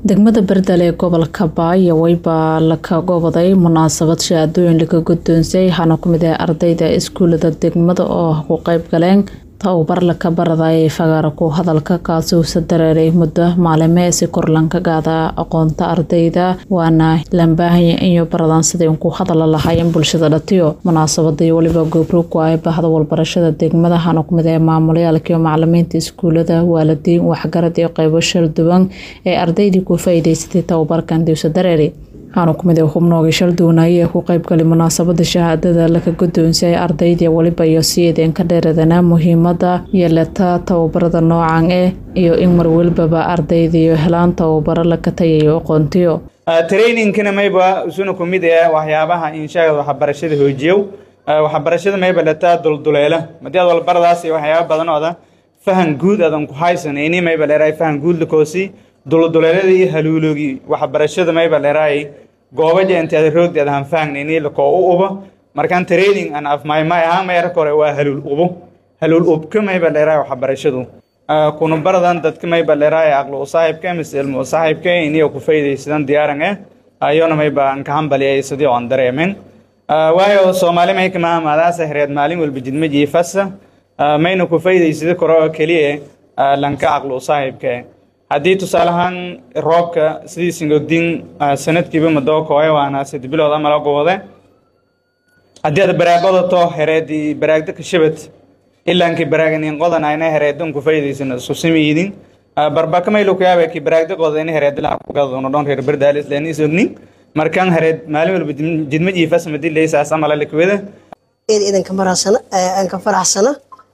degmada berdale ee gobolka baayawey baa laka goboday munaasabad shahaadooyin laga guddoonsiyay waxaana ku mid ah ardayda iskuulada degmada oo ku qeyb galeen tababar laka baradayay fagaara ku hadalka kaasi uuse dareeray muddo maalime si kor lanka gaada aqoonta ardayda waana lambaahanya inyo baradaan siday ku hadala lahaayeen bulshada dhatiyo munaasabadii weliba goobroog ku ay bahda walbarashada degmada waxaana kumid ah maamulayaalkaiyo macalimiinta iskuulada waalidiin waxgarad iyo qeybo shal duwan ee ardaydii ku faa'iidaysatay tababarkan diwse dareeri waxaana kumid ah xubnoogii shal duwanaaye ee ku qeybgalay munaasabada shahaadada laka guddoonsiyay ardaydii weliba iyo siideen ka dheeradana muhiimada yeelata tababarada noocan eh iyo in mar welibaba ardaydiiyo helaan tababaro laka tayayo aqoontiyo trainingkana mayba isuna ku mid ah waxyaabaha inshaagad waxbarashada hoojiyow waxbarashada mayba lataa dulduleela madii aad walbaradaas iyo waxyaaba badanooda fahan guud adan ku haysan ini mayba leeraay fahan guud lakoosi dulduleeladii iyo haluulogii waxbarashada mayba leeraay goobaja inteeda roogdi ad han fahn ini lakoo u ubo markaan training an afmaymay ahaan mayara kore waa haluul ubo haluul ubka mayba leeraay waxbarashadu kuna baradan dadka mayba leeraay aqlo usaaxibka mise ilmo usaaxibka iniyo ku faydaysadan diyaaran eh ayona mayba an kahambaliyay sidii oon dareemin waayo soomaali may kama amaadaasa hereed maalin walba jidmaji fasa mayna ku faydaysada koro keliya lanka aqlo usaaxibka haddii tusaale ahaan roobka sidii singogdin sanadkiiba madookoe waana sadi bilood amala gobode haddii aad baraaqodato hereedii baraagda kashabad ilaanki baraaganiin qodan ayna hereedan ku faydaysan isku simiidin barbakamay lukuyaaba ki baraagda qoda in hereed lakugadoono dhon reer berdaalis leen isognin markaan hereed maalin walba jidma jiifas madi leysaas amala likwada idanka maraasana aan ka faraxsana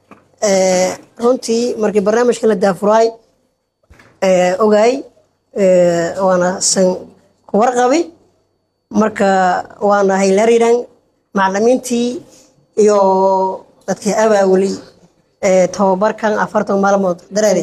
runtii markii barnaamijka la daafuraay ogaay waana san ku warqabi marka waana haylariran macalimiintii iyo dadkii abaawuli tababarkan afartan maalmood dareeri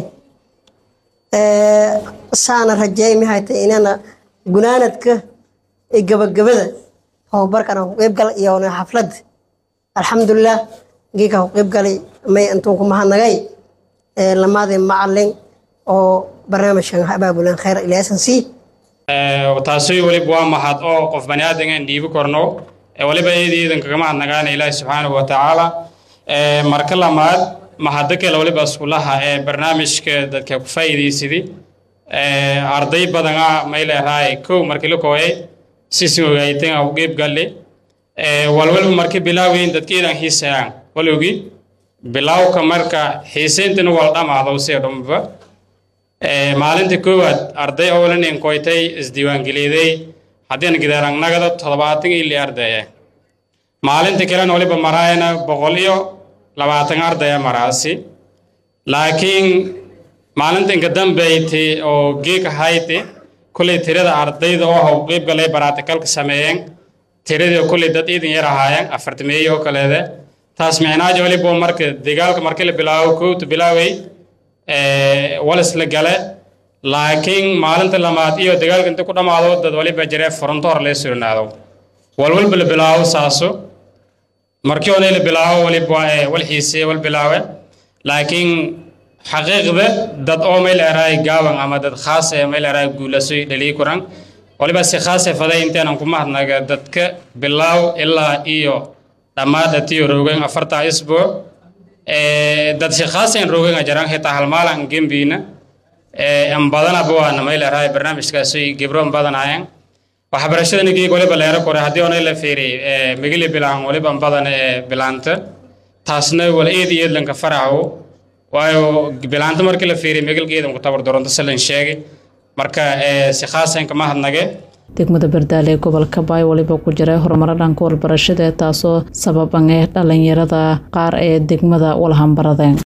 saana rajeey mahayta inana gunaanadka gabagabada tababarkan ku qeybgal iyo xaflad alxamdulilah geeka ku qeybgalay may intuu ku mahadnagay lamaadii macalin oo barnaamijkan abaabulan khayr ilaasan sii taasi weliba waa mahad oo qof bani aadangan dhiibi korno weliba eedi iidan kaga mahadnagaana ilaahi subxaanahu wa tacaala marka lamaad mahado kale weliba iskulaha ee barnaamijka dadka ku faa'iidaysadi arday badan ah may leerahay kow markii la kooyay sisin ogaaytan u qeyb galle walwalba marka bilaaweyn dadka iidan xiisayaan walowgi bilaawka marka xiisayntana wala dhamaado see dhumba maalinta koowaad arday owlanin koytay isdiiwaangeliyaday haddiina gidaaragnagada toddobaatan iyo li ardaya maalinta kalena waliba maraayana boqol iyo labaatan ardaya maraasi laakiin maalinta inka dambeyti oo geeg ahayti kulley tirada ardayda oo haw qeyb galay baraatikalka sameeyeen tiradii kulley dad iidan yar ahaayeen afartameeyo oo kaleede taas micnaaja waliba marka dagaalka markii la bilaabo kowta bilaaway walis la gale laakiin maalinta lamaad iyo dagaalka inta ku dhammaado dad waliba jiree fronto hor lee surnaado walwalba la bilaabo saaso markii hore la bilaabo waliba wal xiisee wal bilaawe laakiin xaqiiqda dad oo meel eraay gaaban ama dad khaas ee meel eraay guulasoy dhalii kuran waliba si khaas ee faday inteenan ku mahadnaga dadka bilaaw ilaa iyo dhammaad atiyo roogeen afartaa isbuuc dad shaqaasan roogeen ajaraan xitaa halmaalan gembiina an badanaba waana mayleerahay barnaamijkaasi gebroon badanayeen waxbarashadana geeg waliba leero kore haddii onay la fiiriy migili bilaan waliba badan ee bilaanta taasna wal eed iyo eedlanka faraco waayo bilaanta markii la fiiriy migilgeedan ku tabar doronto salan sheegay marka si khaasan kama hadnage degmada bardaale ee gobolka baay waliba ku jiray horumaro dhanka walbarashada taasoo sababan ee dhalinyarada qaar ee degmada walhambaradeen